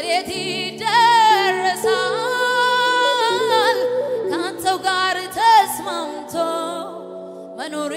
የት ይደረሳል ከአንተው ጋር ተስማምቶ መኖር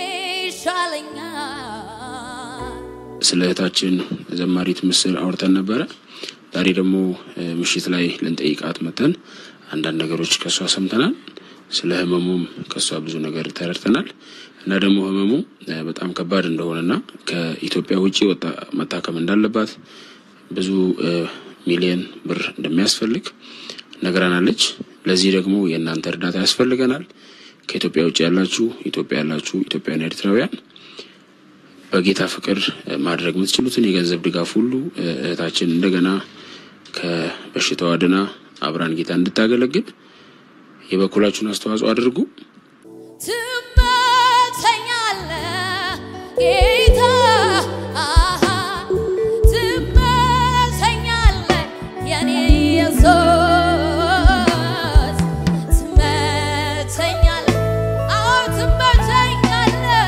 ይሻለኛል። ስለ እህታችን ዘማሪት ምስል አውርተን ነበረ። ዛሬ ደግሞ ምሽት ላይ ልንጠይቃት መተን አንዳንድ ነገሮች ከእሷ ሰምተናል። ስለ ህመሙም ከእሷ ብዙ ነገር ተረድተናል እና ደግሞ ህመሙ በጣም ከባድ እንደሆነና ከኢትዮጵያ ውጭ ወጣ መታከም እንዳለባት ብዙ ሚሊዮን ብር እንደሚያስፈልግ ነግረናለች። ለዚህ ደግሞ የእናንተ እርዳታ ያስፈልገናል። ከኢትዮጵያ ውጭ ያላችሁ ኢትዮጵያ ያላችሁ ኢትዮጵያውያን ኤርትራውያን በጌታ ፍቅር ማድረግ የምትችሉትን የገንዘብ ድጋፍ ሁሉ እህታችን እንደገና ከበሽታዋ ድና አብራን ጌታ እንድታገለግል የበኩላችሁን አስተዋጽኦ አድርጉ። ትመቸኛለህ ጌታ አሃ፣ ትመቸኛለህ የኔ ኢየሱስ ትመቸኛለህ፣ አዎ ትመቸኛለህ።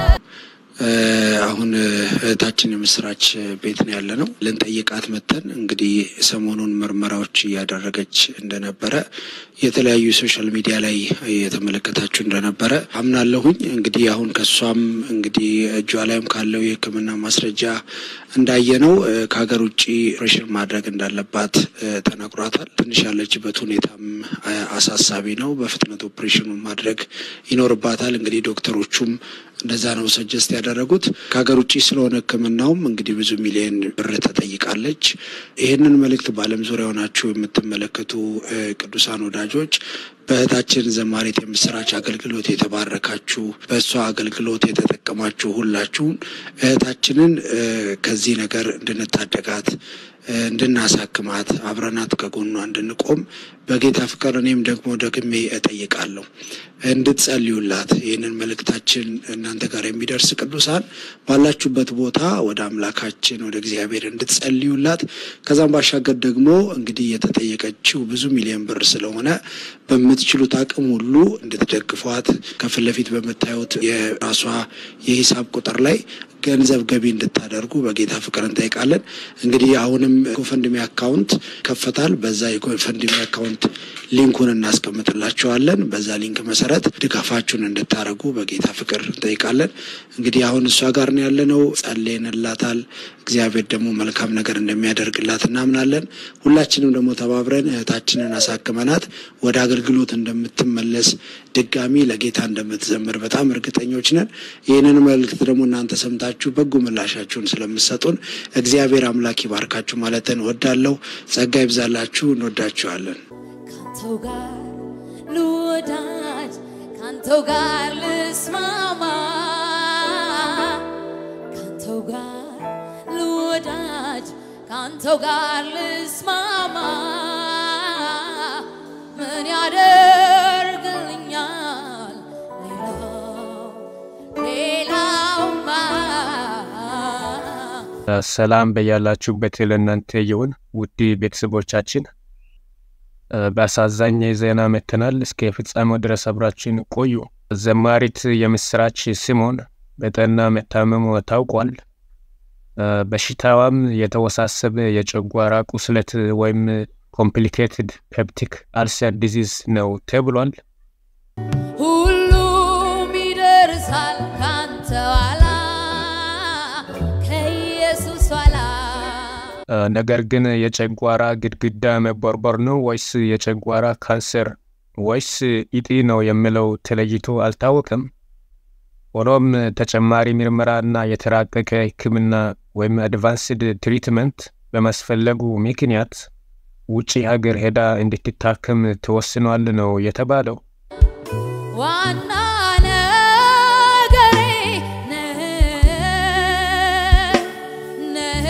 አሁን እህታችን የምስራች ቤት ነው ያለ ነው። ልንጠይቃት መተን እንግዲህ ሰሞኑን ምርመራዎች እያደረገች እንደነበረ የተለያዩ ሶሻል ሚዲያ ላይ የተመለከታችሁ እንደነበረ አምናለሁኝ። እንግዲህ አሁን ከሷም እንግዲህ እጇ ላይም ካለው የሕክምና ማስረጃ እንዳየነው ከሀገር ውጭ ኦፕሬሽን ማድረግ እንዳለባት ተነግሯታል። ትንሽ ያለችበት ሁኔታም አሳሳቢ ነው። በፍጥነት ኦፕሬሽኑን ማድረግ ይኖርባታል። እንግዲህ ዶክተሮቹም እንደዛ ነው ሰጀስት ያደረጉት። ከሀገር ውጭ ስለሆነ ሕክምናውም እንግዲህ ብዙ ሚሊዮን ብር ተጠይቃለች። ይህንን መልእክት በዓለም ዙሪያ ሆናችሁ የምትመለከቱ ቅዱሳን ወዳጆች በእህታችን ዘማሪት የምስራች አገልግሎት የተባረካችሁ በእሷ አገልግሎት የተጠቀማችሁ ሁላችሁን እህታችንን ከዚህ ነገር እንድንታደጋት እንድናሳክማት አብረናት ከጎኗ እንድንቆም በጌታ ፍቅር እኔም ደግሞ ደግሜ እጠይቃለሁ እንድትጸልዩላት። ይህንን መልእክታችን እናንተ ጋር የሚደርስ ቅዱሳን ባላችሁበት ቦታ ወደ አምላካችን ወደ እግዚአብሔር እንድትጸልዩላት። ከዛም ባሻገር ደግሞ እንግዲህ የተጠየቀችው ብዙ ሚሊዮን ብር ስለሆነ በምትችሉት አቅም ሁሉ እንድትደግፏት ከፊት ለፊት በምታዩት የራሷ የሂሳብ ቁጥር ላይ ገንዘብ ገቢ እንድታደርጉ በጌታ ፍቅር እንጠይቃለን። እንግዲህ አሁንም ጎፈንድሚ አካውንት ከፈታል። በዛ የጎፈንድሚ አካውንት ሊንኩን እናስቀምጥላችኋለን። በዛ ሊንክ መሰረት ድጋፋችሁን እንድታደርጉ በጌታ ፍቅር እንጠይቃለን። እንግዲህ አሁን እሷ ጋር ነው ያለነው። ጸልየንላታል። እግዚአብሔር ደግሞ መልካም ነገር እንደሚያደርግላት እናምናለን። ሁላችንም ደግሞ ተባብረን እህታችንን አሳክመናት ወደ አገልግሎት እንደምትመለስ ድጋሚ ለጌታ እንደምትዘምር በጣም እርግጠኞች ነን። ይህንን መልእክት ደግሞ እናንተ ሰምታችሁ በጎ ምላሻችሁን ስለምሰጡን እግዚአብሔር አምላክ ይባርካችሁ ማለትን ወዳለሁ። ጸጋ ይብዛላችሁ። እንወዳችኋለን። ካንተው ጋር ልወዳጅ ካንተው ጋር ልስማማ ካንተው ጋር ልወዳጅ ካንተው ጋር ልስማማ ምን ያደርግልኛል ሌላው ሌላውማ ሰላም በያላችሁበት ለእናንተ ይሁን ውድ ቤተሰቦቻችን። በአሳዛኝ ዜና መጥተናል። እስከ ፍጻሜው ድረስ አብራችን ቆዩ። ዘማሪት የምስራች ስምኦን በጠና መታመሙ ታውቋል። በሽታዋም የተወሳሰበ የጨጓራ ቁስለት ወይም ኮምፕሊኬትድ ፔፕቲክ አልሰር ዲዚዝ ነው ተብሏል። ሁሉም ይደርሳል ካንተ ኋላ ከኢየሱስ ኋላ ነገር ግን የጨጓራ ግድግዳ መቦርቦር ነው ወይስ የጨጓራ ካንሰር ወይስ ኢጢ ነው የሚለው ተለይቶ አልታወቀም። ሆኖም ተጨማሪ ምርመራ እና የተራቀቀ ሕክምና ወይም አድቫንስድ ትሪትመንት በማስፈለጉ ምክንያት ውጭ ሀገር ሄዳ እንድትታከም ተወስኗል ነው የተባለው። ዋና ነገሬ ነህ ነህ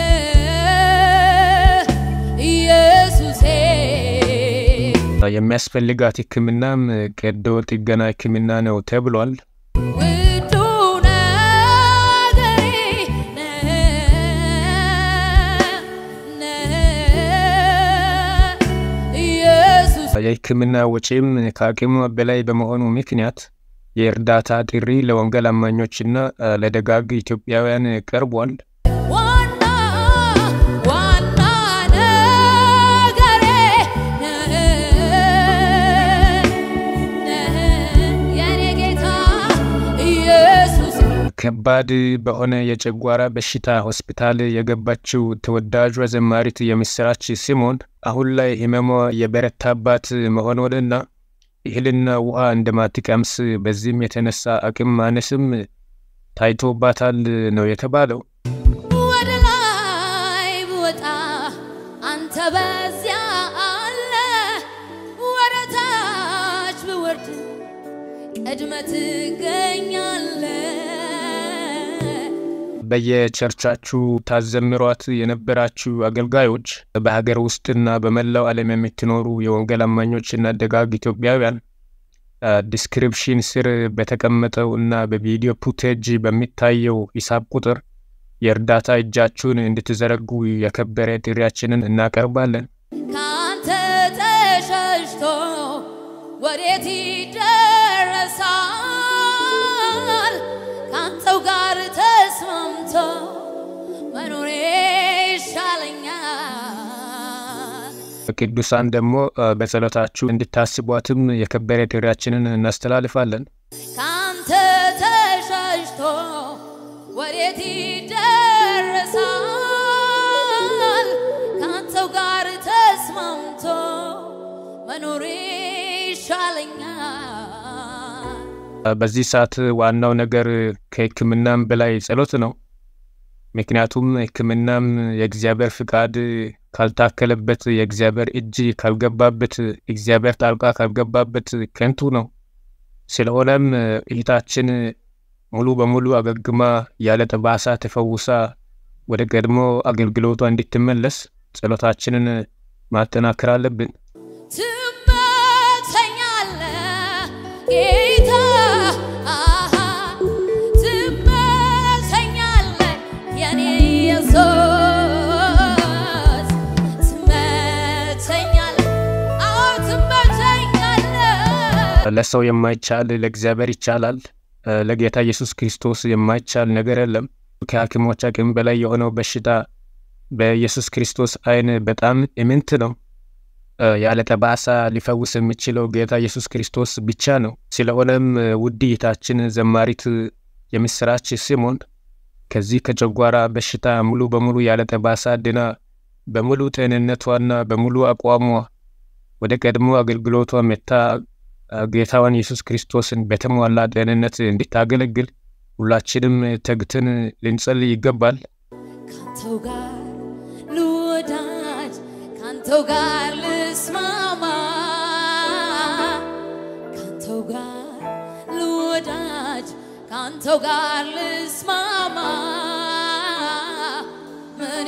ኢየሱሴ የሚያስፈልጋት ሕክምናም ቀዶ ጥገና ሕክምና ነው ተብሏል። ውዱ ነገሬ ነህ ነህ ኢየሱስ የሕክምና ወጪም ከአቅሟ በላይ በመሆኑ ምክንያት የእርዳታ ጥሪ ለወንጌል አማኞችና ለደጋግ ኢትዮጵያውያን ቀርቧል። ዋና ዋና ከባድ በሆነ የጨጓራ በሽታ ሆስፒታል የገባችው ተወዳጇ ዘማሪት የምስራች ሲሞን አሁን ላይ ህመሟ የበረታባት መሆኑንና እህልና ውሃ እንደማትቀምስ በዚህም የተነሳ አቅም ማነስም ታይቶባታል ነው የተባለው። ወደ ላይ ብወጣ አንተ በዚያ አለ፣ ወደ ታች ብወርድ ቀድመ ትገኛለ። በየቸርቻችሁ ታዘምሯት የነበራችሁ አገልጋዮች በሀገር ውስጥና በመላው ዓለም የምትኖሩ የወንጌል አማኞችና ደጋግ ኢትዮጵያውያን ዲስክሪፕሽን ስር በተቀመጠው እና በቪዲዮ ፉቴጅ በሚታየው ሂሳብ ቁጥር የእርዳታ እጃችሁን እንድትዘረጉ የከበረ ጥሪያችንን እናቀርባለን። ከአንተ ተሸሽቶ ወዴት ይደረሳል? ከአንተው ጋር ተስማምቶ መኖሬ ይሻለኛል። ቅዱሳን ደግሞ በጸሎታችሁ እንድታስቧትም የከበረ ጥሪያችንን እናስተላልፋለን። ከአንተ ተሸሽቶ ወዴት ይደረሳል? ከአንተው ጋር ተስማምቶ መኖሬ ይሻለኛል። በዚህ ሰዓት ዋናው ነገር ከሕክምናም በላይ ጸሎት ነው። ምክንያቱም ሕክምናም የእግዚአብሔር ፍቃድ ካልታከለበት፣ የእግዚአብሔር እጅ ካልገባበት፣ እግዚአብሔር ጣልቃ ካልገባበት ከንቱ ነው። ስለሆነም እህታችን ሙሉ በሙሉ አገግማ ያለ ጠባሳ ተፈውሳ ወደ ቀድሞ አገልግሎቷ እንድትመለስ ጸሎታችንን ማጠናከር አለብን። ትመቸኛለህ ጌታ አሃ፣ ትመቸኛለህ የኔ ኢየሱስ ትመቸኛለህ፣ አዎ ትመቸኛለህ። ለሰው የማይቻል ለእግዚአብሔር ይቻላል። ለጌታ ኢየሱስ ክርስቶስ የማይቻል ነገር የለም። ከሐኪሞች አቅም በላይ የሆነው በሽታ በኢየሱስ ክርስቶስ ዓይን በጣም ኢምንት ነው። ያለ ጠባሳ ሊፈውስ የሚችለው ጌታ ኢየሱስ ክርስቶስ ብቻ ነው። ስለሆነም ውድ እህታችን ዘማሪት የምስራች ሲሞን ከዚህ ከጨጓራ በሽታ ሙሉ በሙሉ ያለ ጠባሳ ድና በሙሉ ጤንነቷና በሙሉ አቋሟ ወደ ቀድሞ አገልግሎቷ መታ ጌታዋን ኢየሱስ ክርስቶስን በተሟላ ጤንነት እንድታገለግል ሁላችንም ተግትን ልንጸልይ ይገባል። ካንተው ጋር ልወዳጅ ካንተው ጋር ልስማማ ካንተው ጋር ልወዳጅ ካንተው ጋር ልስማማ ምን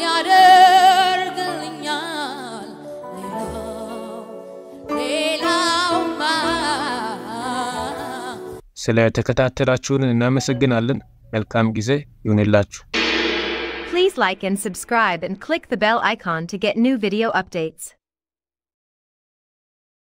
ያደርግልኛል ሌላው ሌላውማ ስለ ተከታተላችሁን እናመሰግናለን። መልካም ጊዜ ይሁንላችሁ። Please like and subscribe and click the bell icon to get new video updates.